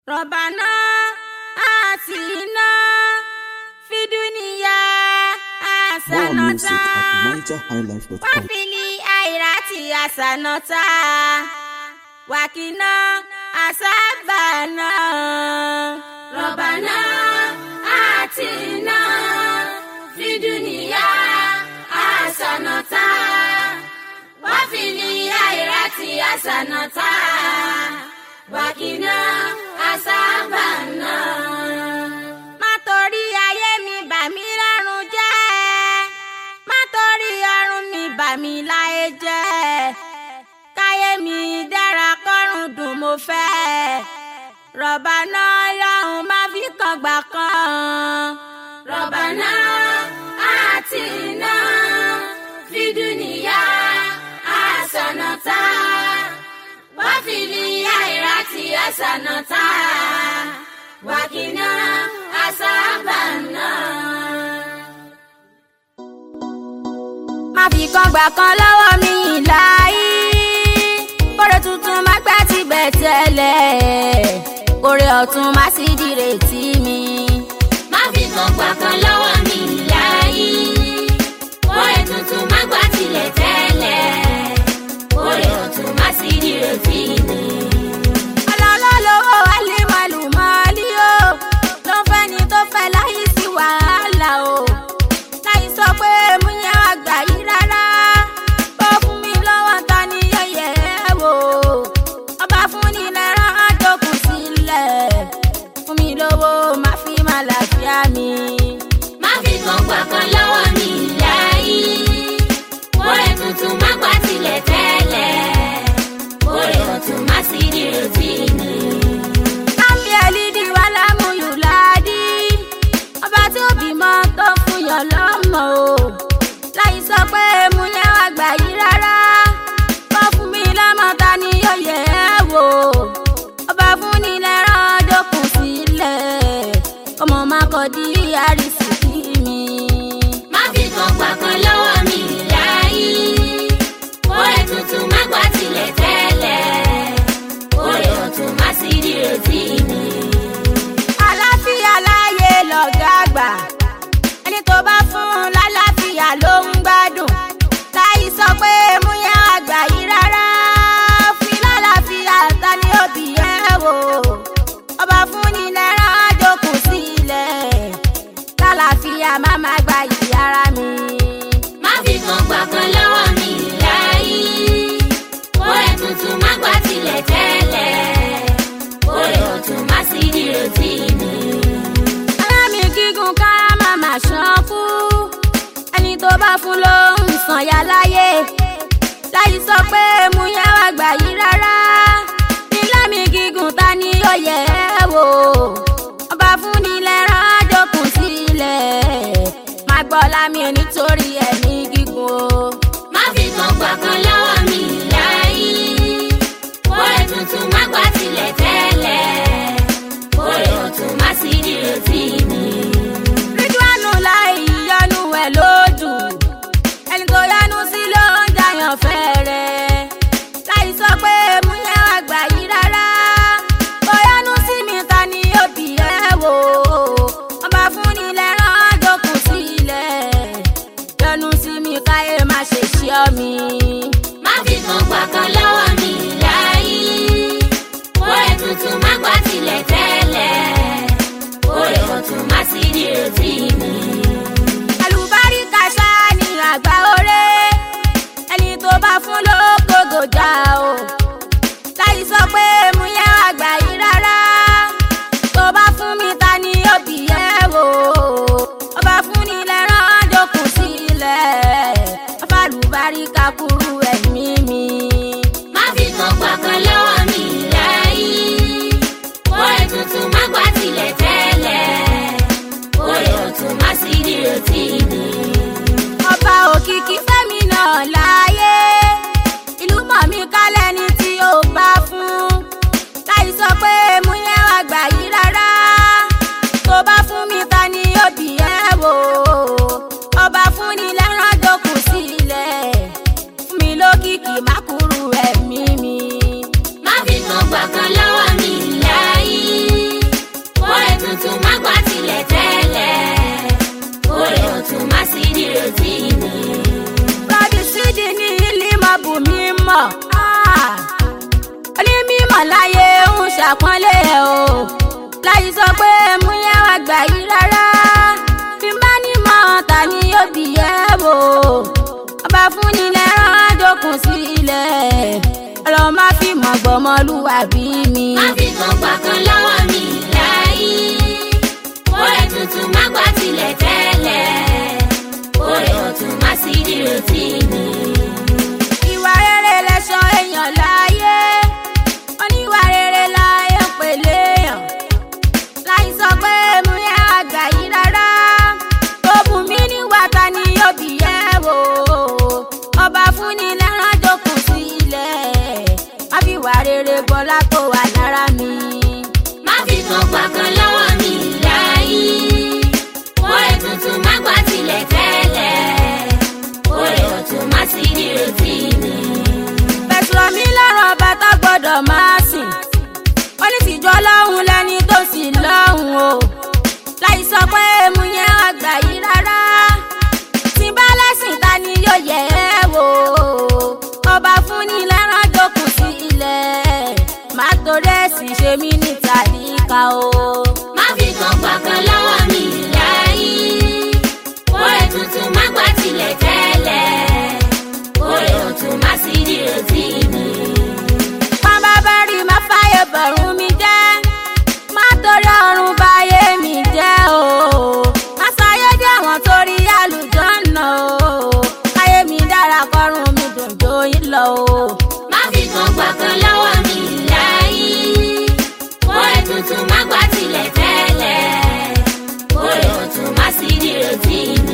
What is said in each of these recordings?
ربنا آتنا في الدنيا More music at حسنة nigerhighlife.com. وفي الآخرة حسنة وقنا عذاب النار ربنا آتنا في الدنيا حسنة وفي الآخرة حسنة وقنا عذاب النار má torí ayé mi bà mí lọ́rùn jẹ́ má torí ọrùn mi bà mí láyé jẹ́ káyé mi dára kọ́rùn dùn mo fẹ́ rọ̀bà náà lọ́hùn má fi kan gbà kan rọ̀bà náà àti iná fi dúnìyà àsànàtà wá fi ní àìrá tí àsànàtà wákìnà àsábànà. má fi kan gbà kan lọ́wọ́ mi láyé kórè tuntun má gbà tí bẹ̀ tẹ́lẹ̀ kórè ọ̀tún má sì dìrètí mi. má fi kan gbà kan lọ́wọ́ mi láyé kórè tuntun má gbà tilẹ̀ tẹ́lẹ̀ kórè ọ̀tún má sì dìrètí mi. ọlọ́lọ́lọ́wọ́ wálé màlúmọ́lì o ló ń fẹ́ ni tó fẹ́ láyé sí wàhálà o láyé sọ pé mú yẹn wá gbà yí rárá ó fún mi lọ́wọ́ ta ni yẹ̀yẹ́ wò ọba fún ni lẹ́rán àjòkù sílẹ̀ fún mi lówó má fi má làáfíà mi. má fi kan gbà kan lọ́wọ́ mi láyé kórè tuntun má gbà tilẹ̀ tẹ́lẹ̀ kórè ọ̀tún má sì dìrètí mi. Lámi ẹ̀lídì wá lámúyù láàdí. Ọba tí ó bímọ tó fún yàn lọ́mọ o. Láyé sọ pé mú yẹn wá gbà yí rárá. Kọ́ fún mi lọ́mọ ta ni yóò yẹ ẹ́ wò. Ọba fún ni lẹ́rán dókun sílẹ̀. Ọmọ máa kọ́ di àrísìkí mi. má fi kan gbà kan lọ́wọ́ mi láyé kórè tuntun má gbà tilẹ̀ tẹ́lẹ̀ kórè ọ̀tún má sì dìrètí mi. Àlàáfíà láyé lọ̀gá àgbà. Ẹni tó bá fún un lálàáfíà ló ń gbádùn. Láyé sọ pé mú yẹn àgbà yìí rárá. Fi lálàáfíà ta ni ó bì ẹ́ wò. Ọba fún ni lẹ́rán àjòkù sílẹ̀. Lálàáfíà má má gba yìí ara mi. má fi kan gbà kan lọ́wọ́ mi láyé kórè tuntun má gbà tilẹ̀ tẹ́lẹ̀ kórè ọ̀tún má sì dìrètí mi. Alámi gígùn kára má má ṣán kú. Ẹni tó bá fún ló ń sàn yá láyé. Láyé sọ pé mú yẹn wá gbà yí rárá. Nílámi gígùn ta ni ó yẹ ẹ́ wò. Ọba fún ni lẹ́rán àjòkùn sílẹ̀. Má gbọ́ lámì nítorí ẹ̀mí gígùn o. má fi kan gbà kan lọ́wọ́ mi láyé kórè tuntun má gbà tilẹ̀ tẹ́lẹ̀ kórè ọ̀tún má sì dìrètí mi. Rídíwánù láì yọnu ẹ̀ lójú. Ẹni tó yánú sí ló ń jàyàn fẹ́rẹ̀. Láì sọ pé mú yẹn wá gbà yí rárá. Tó yánú sí mi ta ni ó bì ẹ́ wò. Ọba fún ni lẹ́rán àjòkù sílẹ̀. Yọnu sí mi káyé má ṣe ṣí ọ mi. má fi kan gbà kan lọ́wọ́ mi láyé kórè tuntun má gbà tilẹ̀ tẹ́lẹ̀ kórè ọ̀tún má sì dìrètí mi. Àlùbáríkà ṣáá ni àgbà oré. Ẹni tó bá fún ló kógò já o. Láì sọ pé mú yẹn àgbà yìí rárá. Tó bá fún mi ta ni ó bì ẹ́ wò. Ọba fún ni lẹ́rán àjòkù sílẹ̀. Afálùbáríkà kúrú ẹ̀mí mi. má fi kan gbà kan lọ́wọ́ mi láyé kórè tuntun má gbà tilẹ̀ tẹ́lẹ̀ kórè ọ̀tún má sì dìrètí mi. Ọba òkìkí fẹ́mi náà láyé. Ìlú mọ̀ mí kálẹ̀ ní tí ó bá fún. Láì sọ pé mú yẹn wá gbà yí rárá. Tó bá fún mi ta ni ó bì ẹ́ wò. Ọba fún ni lẹ́rán àjòkù sílẹ̀. Fún mi lókìkí má kúrú ẹ̀mí mi. má fi kan gbà kan lọ́wọ́ mi láyé àgbà yìí rárá bí bá ní mọ̀ ta ni yóò bí ẹ wò ọba fún ni lẹ́rán àjòkùn sí ilẹ̀ ọlọ́run má fi mọ̀ gbọ́mọlúwàbí mi. má fi kan gbà kan lọ́wọ́ mi láyé oore tuntun má gbà tilẹ̀ tẹ́lẹ̀ oore ọ̀tún má sí dìrètí mi. ìwà rere lẹ̀ṣọ́ èèyàn láyé oníwà rere láyé pèlè èèyàn láì sọ pé mo yẹ àgbà yìí rárá tó bù mí níwà ta ni yóò bí ẹ wò ọba fún ni lẹ́rán jókòó sí ilẹ̀ má fi wà rere bọ́lá tó wà lára mi. má fi kan gbà kan lọ́wọ́ mi láyé oore tuntun má gbà tilẹ̀ tẹ́lẹ̀ oore ọ̀tún má sí dìrètí mi. fẹ̀sùn mi lọ́rùn ọba tó gbọ́dọ̀ máa sìn wọ́n ní tìjọ́ lọ́hùn lẹ́ni tó sì lọ́hùn o láì sọ pé mu yẹn àgbà yìí rárá tí bá lẹ́sìn ta ni yóò yẹ ẹ́ wò ọba fún ni lẹ́rán jókòó sí ilẹ̀ má torí ẹ̀sìn ṣe mí ní tàríkà o. má fi kan gbà kan lọ́wọ́ mi láyé oore tuntun má gbà tilẹ̀ tẹ́lẹ̀ oore ọ̀tún má sí dìrètí mi. Pàmbá bá rí má fáyé bọ̀rùn mi jẹ́. Má torí ọ̀run báyé mi jẹ́ o. Má sáyé jẹ́ àwọn torí àlùjọ́nà o. Káyé mi dára kọ́run mi dùn jóyìn lọ o. má fi kan gbà kan lọ́wọ́ mi láyé oore tuntun má gbà tilẹ̀ tẹ́lẹ̀ oore ọ̀tún má sí dìrètí mi.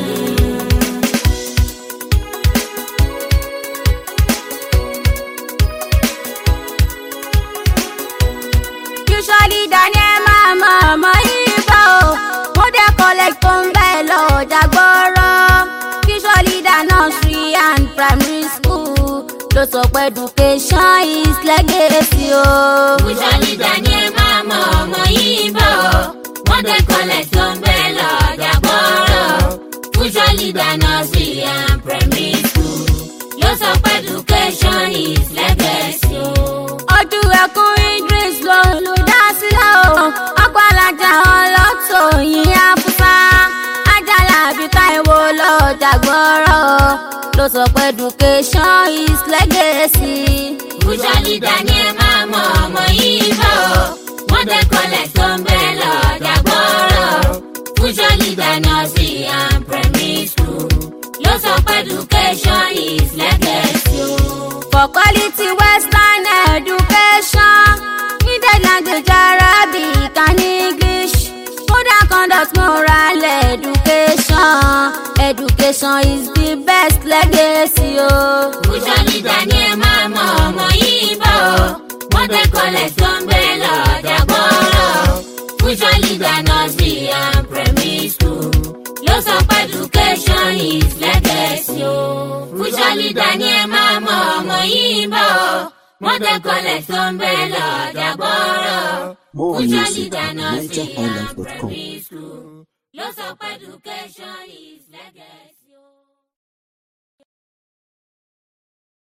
Usually Daniel máa mọ ọmọ ibà o. Mo dé collect tó ń bẹ̀ lọ ọjà gbọ́rọ̀. Usually da nursery and primary school. Ló sọ pé education is legacy o. Usually Daniel máa mọ ọmọ yìí bọ̀. Wọ́n dé kọlẹ̀ tó ń bẹ́ lọ́jà gbọ́rọ̀. Usually dáná sí and primary school. Ló sọ pé education is legacy o. ojú ẹkún idris ló ń lu dásílẹ̀ o ọkọ̀ alájà ọlọ́tọ̀ yìí àfúsá ajala àbí táìwò lọ́jà gbọ́rọ̀ ló sọ pé education is legacy. Usually Daniel máa mọ ọmọ yìí bọ̀. Wọ́n dé kọlẹ̀ tó ń bẹ́ lọ́jà gbọ́rọ̀. Usually dáná sí and primary school. Ló sọ pé education is legacy o. for quality western education needed language arabic and english food and conduct moral education education is the best legacy o. Oh. Usually Daniel máa mọ ọmọ yìí bọ̀. Wọ́n tẹ kọlẹ̀ tó ń gbé lọ́jà gbọ́rọ̀. Usually dáná sí and primary school. Ló sọ pé education is legacy o. Usually Daniel máa mọ ọmọ yìí bọ̀. Wọ́n tẹ kọlẹ̀ tó ń gbé lọ́jà gbọ́rọ̀. More Usually music at dáná sí and NigerHighlife.com. primary school. Ló sọ pé education is legacy.